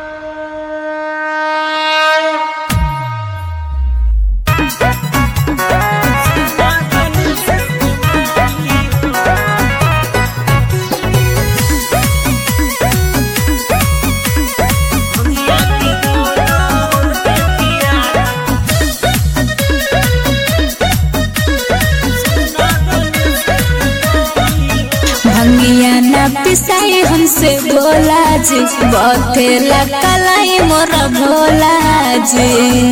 पिसाई हमसे बोला जी बथेला कलाई मोर भोला जी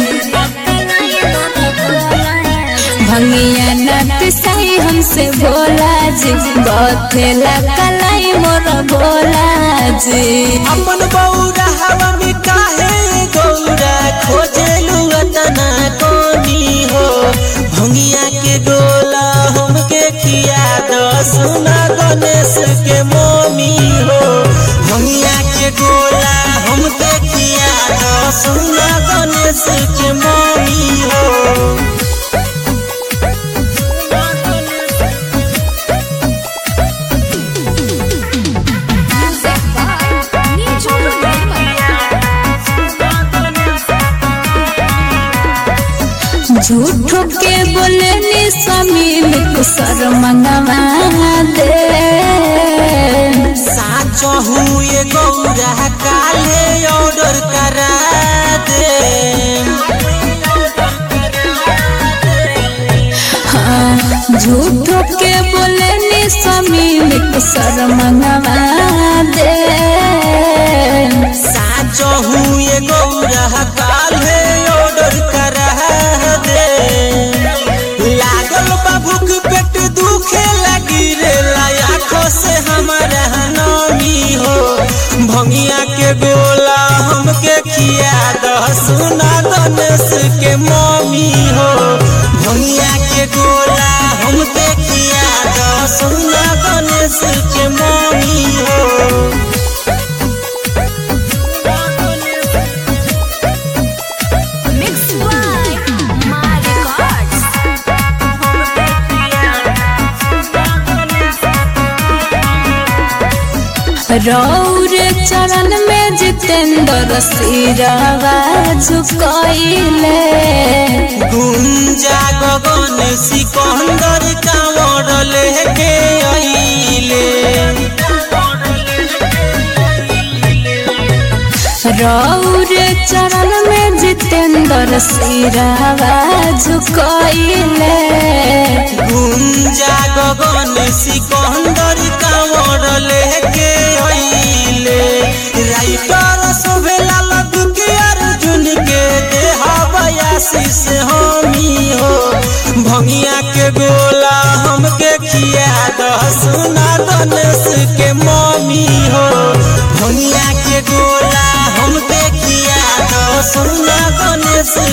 भंगिया न पिसाई हमसे बोला जी बथेला कलाई मोर भोला जी अपन बौरा हवा में काहे गौरा खोजेलू अतना कोनी हो भंगिया के गोला हमके खिया दो सुना गणेश के मोमी हो भंगिया के गोला हमके खिया दो सुना गणेश के मोमी हो झूठो के बोले नी समील कुसर मंगवा दे साचो हुए गौरा काले ऑर्डर करा दे हाँ, झूठो के बोले नी समील कुसर मंगवा दे साचो हुए गौरा काले ऑर्डर करा दे लागल बा भूख पेट दुखे लगी रे आँखों से हमारा नमी हो भंगिया के गोला हमके खिया दह सुना गणेश के मम्मी हो भंगिया के गोला हमके खिया दह सुना गणेश के मम्मी हो रौर चरण में जितेंद्र सिरवा झुकैले गुंजा गगन सिकंदर कांवर लेके आइले रौर चरण में जितेंद्र सिरवा झुकैले गुंजा गगन सिकंदर कांवर लेके आइले राइटर शोभेला लड्डू के अर्जुन के देह बयासी से हमी हो भंगिया के गोला हमके खिया दह सुना गणेश के मम्मी हो भंगिया के गोला हमके खिया दह सुना गणेश